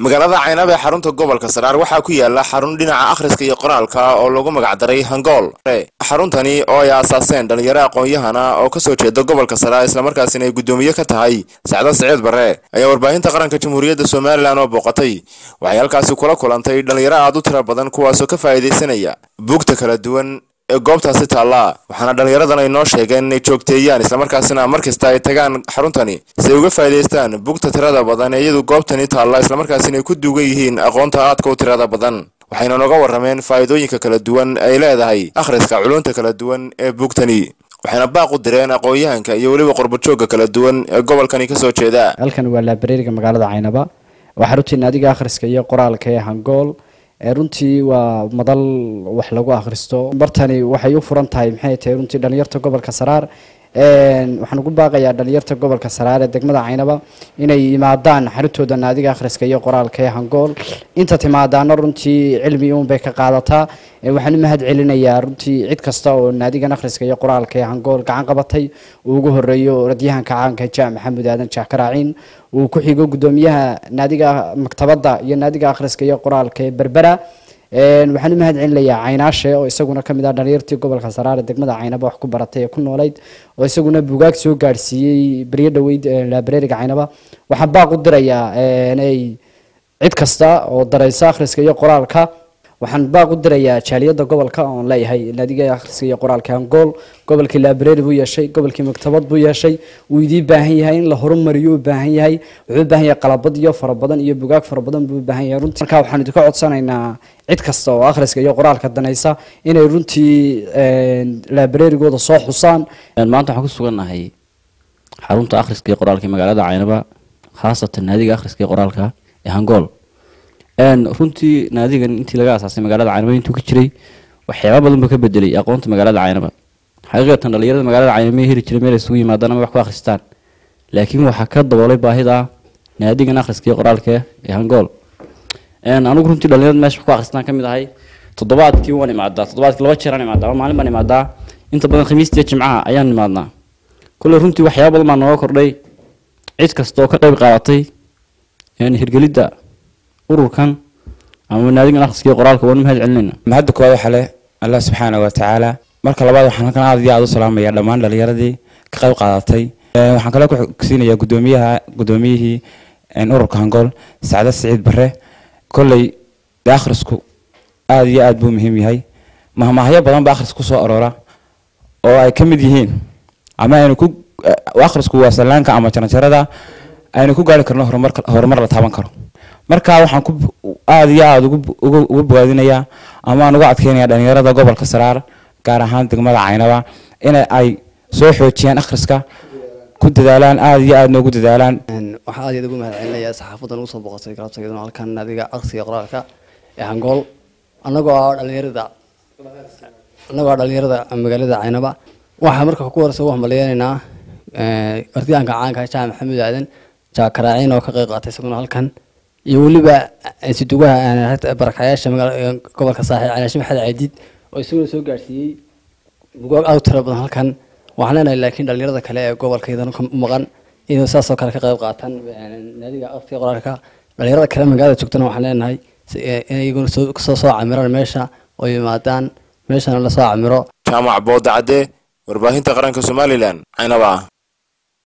magaalada caynab ee xarunta gobolka saraar waxaa ku yaala xarun dhinaca akhriska iyo qoraalka oo lagu magacdaray hangool xaruntani oo ay aasaaseen dhalinyaro aqoon-yahana oo kasoo jeeda gobolka saraar islamarkaasina ay guddoomiye ka tahay sacda siciid barre ayaa warbaahinta qaranka jamhuuriyadda somalilan oo booqatay waxay halkaasi kula kulantay dhalinyaro aad u tiro badan kuwaasoo ka faa'iidaysanaya buugta kala duwan ee goobtaasi taallaa waxaana dhallinyaradan ay noo sheegeen inay joogteeyaan islamarkaasina mar kasta ay tagaan xaruntani si ay uga faa'iidaystaan bugta tirada badan ee iyadu goobtani taalla islamarkaasina ay ku duugan yihiin aqoonta aadka u tirada badan waxayna nooga warrameen faa'iidooyinka kala duwan ay leedahay akhriska culunta kala duwan ee bugtani waxayna baaq u direen aqoon-yahanka iyo weliba qurbajoogga kala duwan ee gobolkani kasoo jeeda halkan waa laabareeriga magaalada caynaba waxaa runtii naadiga akhriska iyo qoraalka ee hangool runtii waa madal wax lagu akhristo bartani waxay u furan tahay maxay tahay runtii dhalinyarta gobolka saraar waxaan ugu baaqayaa dhalinyarta gobolka saraar ee degmada caynaba inay yimaadaan xarintooda naadiga akhriska iyo qoraalka ee hangool inta timaadaana runtii cilmi uunbay ka qaadataa waxaan u mahad celinayaa runtii cid kasta oo naadigan akhriska iyo qoraalka ee hangool gacan qabatay uu ugu horeeyo radyahanka caanka ja maxamed aadan jaakaraaciin uu ku xigo guddoomiyaha naadiga maktabadda iyo naadiga akhriska iyo qoraalka ee berbera waxaan u mahad celinayaa caynaashe oo isaguna kamid ah dhalinyartii gobolka saraare degmada caynaba wax ku baratay ee ku noolayd oo isaguna buugaag soo gaadhsiiyey beryo dhaweyd laabareeriga caynaba waxaan baaq u dirayaa inay cid kasta oo daraysa akhriska iyo qoraalka waxaan baaq u dirayaa jaaliyadda gobolka oon leeyahay naadiga akhriska iyo qoraalka angool gobolkii laabareeri buu yeeshay gobolkii maktabad buu yeeshay wuu idii baahan yahay in la horumariyo u baahan yahay wuxuu u baahan yahay qalabad iyo fara badan iyo bugaag fara badan buu u baahan yahay runtii markaa waxaan idinka codsanaynaa cid kasta oo akhriska iyo qoraalka danaysa inay runtii laabareerigooda soo xusaan maanta waxaan ku sugannahay xarunta akhriska iyo qoraalka ee magaalada caynaba khaasatan naadiga akhriska iyo qoraalka ee hangool runtii naadigan intii laga asaasay magaalada caynaba intuu ka jiray waxyaaba badan buu ka bedelay aqoonta magaalada caynaba xaqiiqatan dhalinyarada magaalada caynaba may heli jiray meel isugu yimaadaan ama wax ku akhristaan laakiin waxaa ka daboolay baahida naadigan akhriska iyo qoraalka ee hangool anigu runtii dhalinyarada meesha wax ku akhristaan ka mid ahay toddobaadkii waan imaadaa toddobaadkii laba jeer aan imaadaa ama maalin baan imaadaa inta badan khamiistiiyo jimcaha ayaan imaadnaa kolley runtii waxyaaba badan baa nooga kordhay cid kasta oo ka qayb qaadatay hirgelidda ururkan ama naadigan akhriska qoraalka waan mahad celinayna mahadda koowaad waxaa leh allah subxaana wa tacaala marka labaad waxaan halkan aad iyo aad u salaamaya dhammaan dhalinyaradii ka qayb qaadatay waxaan kaloo ku siinayaa guddoomiyaha guddoomiyihii ururka hangool sacda siciid bare kolley de akhrisku aada iyo aad buu muhiim yahay mahmaahyo badan ba akhris kusoo aroora oo ay ka mid yihiin ama aynu ku akhrisku waa sallaanka ama jaranjarada aynu ku gaari karno horumar horumar la taaban karo marka waxaan ku aada iyo aada uga bogaadinayaa ama aan uga adkeynaya dhalinyarada gobolka saraar gaar ahaan degmada caynaba in ay soo xoojiyaan akhriska ku dadaalaan aada iyo aada noogu dadaalaan waxaa aad iyo aad ugu mahad celinayaa saxaafadan ugu soo boqotay galabta iyaduna halkan naadiga akhriska qoraalka ee hangool annagoo ah dhalinyarada annagoo ah dhalinyarada magaalada caynaba waxaa marka ku horeysa ugu hambaliyeynaynaa ardiyaanka caanka jaha maxamed aadan jaakaraaciin oo ka qayb qaatay isaguna halkan iyo weliba sidugaha barakayaasha gobolka saaxiib calaashe maxamed caadiid oo isaguna soo gaadhsiiyey bugaag aad u tiro badan halkan waxaan leenahay laakiin dhalinyarada kale ee gobolka iyadana u maqan inay saasoo kale ka qayb qaataan naadiga akhriska qoraalka dhalinyarada kale magaalada joogtana waxaan leenahay inay iyaguna soo soo camiraan meesha oo yimaadaan meeshana lasoo camiro jaamac boodacadde warbaahinta qaranka somalilan caynaba